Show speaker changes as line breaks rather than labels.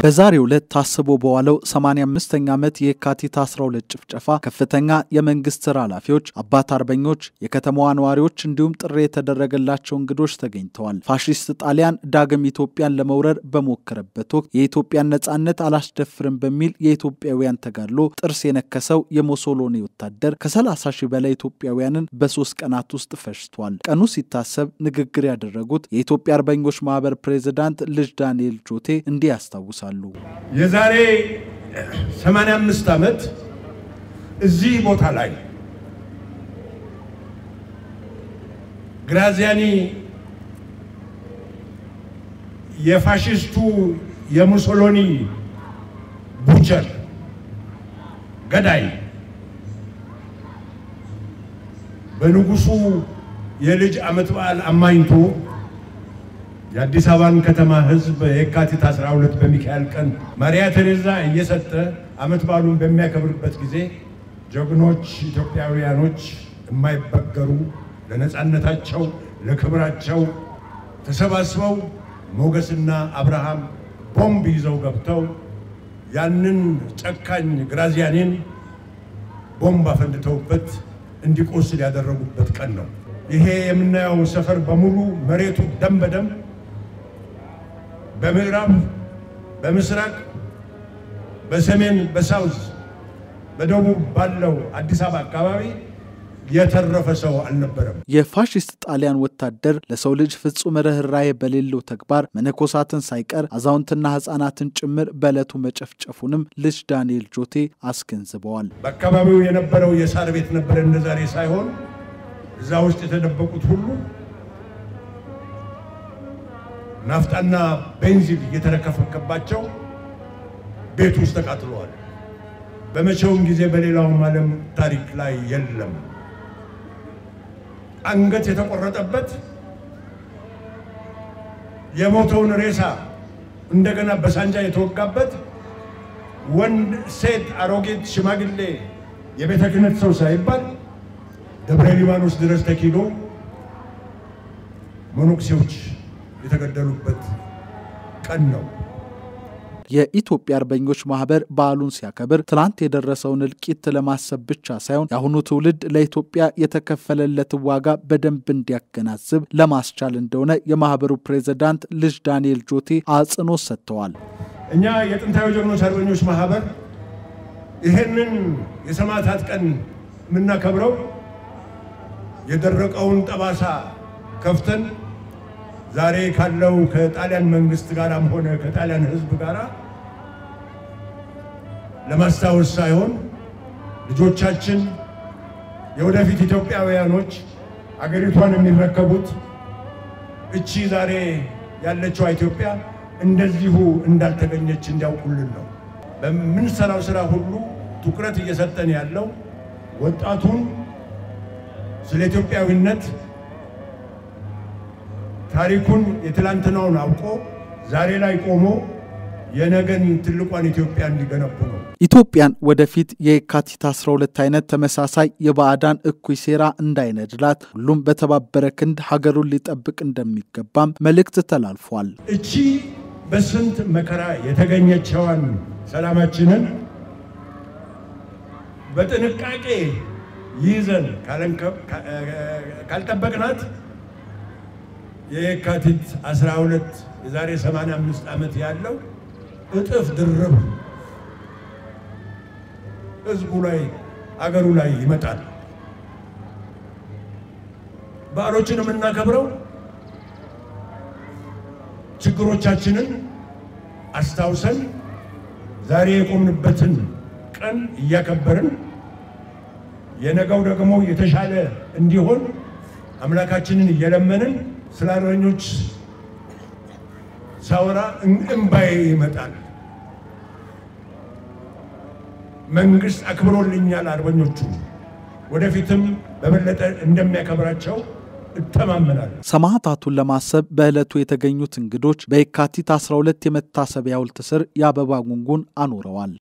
በዛሬው ዕለት ታስቦ በዋለው 85ኛ ዓመት የካቲት 12 ጭፍጨፋ ከፍተኛ የመንግስት ስራ ኃላፊዎች፣ አባት አርበኞች፣ የከተማዋ ነዋሪዎች እንዲሁም ጥሪ የተደረገላቸው እንግዶች ተገኝተዋል። ፋሺስት ጣሊያን ዳግም ኢትዮጵያን ለመውረር በሞከረበት ወቅት የኢትዮጵያን ነጻነት አላስደፍርም በሚል የኢትዮጵያውያን ተጋድሎ ጥርስ የነከሰው የሞሶሎኒ ወታደር ከ30 ሺህ በላይ ኢትዮጵያውያንን በሶስት ቀናት ውስጥ ፈጅቷል። ቀኑ ሲታሰብ ንግግር ያደረጉት የኢትዮጵያ አርበኞች ማህበር ፕሬዚዳንት ልጅ ዳንኤል ጆቴ እንዲህ ያስታውሳሉ።
የዛሬ 85 ዓመት እዚህ ቦታ ላይ ግራዚያኒ የፋሽስቱ የሙሶሎኒ ቡቸር ገዳይ በንጉሱ የልጅ ዓመት በዓል አማኝቶ የአዲስ አበባን ከተማ ሕዝብ የካቲት 12 በሚካኤል ቀን ማሪያ ቴሬዛ እየሰጠ ዓመት በዓሉን በሚያከብርበት ጊዜ ጀግኖች ኢትዮጵያውያኖች የማይበገሩ ለነፃነታቸው ለክብራቸው ተሰባስበው ሞገስና አብርሃም ቦምብ ይዘው ገብተው ያንን ጨካኝ ግራዚያኒን ቦምብ አፈንድተውበት እንዲቆስል ያደረጉበት ቀን ነው። ይሄ የምናየው ሰፈር በሙሉ መሬቱ ደም በደም በምዕራብ፣ በምስራቅ፣ በሰሜን፣ በሳውዝ፣ በደቡብ ባለው አዲስ አበባ አካባቢ የተረፈ ሰው አልነበረም።
የፋሽስት ጣሊያን ወታደር ለሰው ልጅ ፍጹም ርኅራኄ በሌለው ተግባር መነኮሳትን ሳይቀር አዛውንትና ሕፃናትን ጭምር በዕለቱ መጨፍጨፉንም ልጅ ዳንኤል ጆቴ አስገንዝበዋል።
በአካባቢው የነበረው የሳር ቤት ነበረ እንደዛሬ ሳይሆን እዛ ውስጥ የተደበቁት ሁሉ ናፍጣና ቤንዚን እየተረከፈከባቸው ቤት ውስጥ ተቃጥለዋል። በመቼውም ጊዜ በሌላውም ዓለም ታሪክ ላይ የለም። አንገት የተቆረጠበት የሞተውን ሬሳ እንደገና በሳንጃ የተወጋበት ወንድ፣ ሴት፣ አሮጌት፣ ሽማግሌ፣ የቤተ ክህነት ሰው ሳይባል ደብረ ሊባኖስ ድረስ ተኪዶ መነኩሴዎች የተገደሉበት ቀን ነው።
የኢትዮጵያ አርበኞች ማህበር በዓሉን ሲያከብር ትናንት የደረሰውን እልቂት ለማሰብ ብቻ ሳይሆን የአሁኑ ትውልድ ለኢትዮጵያ የተከፈለለትን ዋጋ በደንብ እንዲያገናዝብ ለማስቻል እንደሆነ የማህበሩ ፕሬዚዳንት ልጅ ዳንኤል ጆቴ አጽንኦት ሰጥተዋል።
እኛ የጥንታዊ ጀግኖች አርበኞች ማህበር ይህንን የሰማዕታት ቀን የምናከብረው የደረቀውን ጠባሳ ከፍተን ዛሬ ካለው ከጣሊያን መንግስት ጋርም ሆነ ከጣሊያን ሕዝብ ጋር ለማስታወስ ሳይሆን ልጆቻችን የወደፊት ኢትዮጵያውያኖች አገሪቷን የሚረከቡት እቺ ዛሬ ያለችው ኢትዮጵያ እንደዚሁ እንዳልተገኘች እንዲያውቁልን ነው። በምንሰራው ስራ ሁሉ ትኩረት እየሰጠን ያለው ወጣቱን ስለ ኢትዮጵያዊነት ታሪኩን የትላንትናውን አውቆ ዛሬ ላይ ቆሞ የነገን ትልቋን ኢትዮጵያ እንዲገነቡ ነው።
ኢትዮጵያን ወደፊት የካቲት 12 አይነት ተመሳሳይ የባዕዳን እኩይ ሴራ እንዳይነድላት ሁሉም በተባበረ ክንድ ሀገሩን ሊጠብቅ እንደሚገባም መልእክት ተላልፏል።
እቺ በስንት መከራ የተገኘችዋን ሰላማችንን በጥንቃቄ ይዘን ካልጠበቅናት የካቲት 12 የዛሬ 85 ዓመት ያለው እጥፍ ድርብ ህዝቡ ላይ አገሩ ላይ ይመጣል። በዓሎችን የምናከብረው ችግሮቻችንን አስታውሰን ዛሬ የቆምንበትን ቀን እያከበርን የነገው ደግሞ የተሻለ እንዲሆን አምላካችንን እየለመንን ስለ አርበኞች ሳወራ እምባዬ ይመጣል። መንግስት አክብሮልኛል አርበኞቹ፣ ወደፊትም በበለጠ እንደሚያከብራቸው እተማመናለሁ።
ሰማዕታቱን ለማሰብ በዕለቱ የተገኙት እንግዶች በየካቲት 12 የመታሰቢያ ሐውልት ስር የአበባ ጉንጉን አኑረዋል።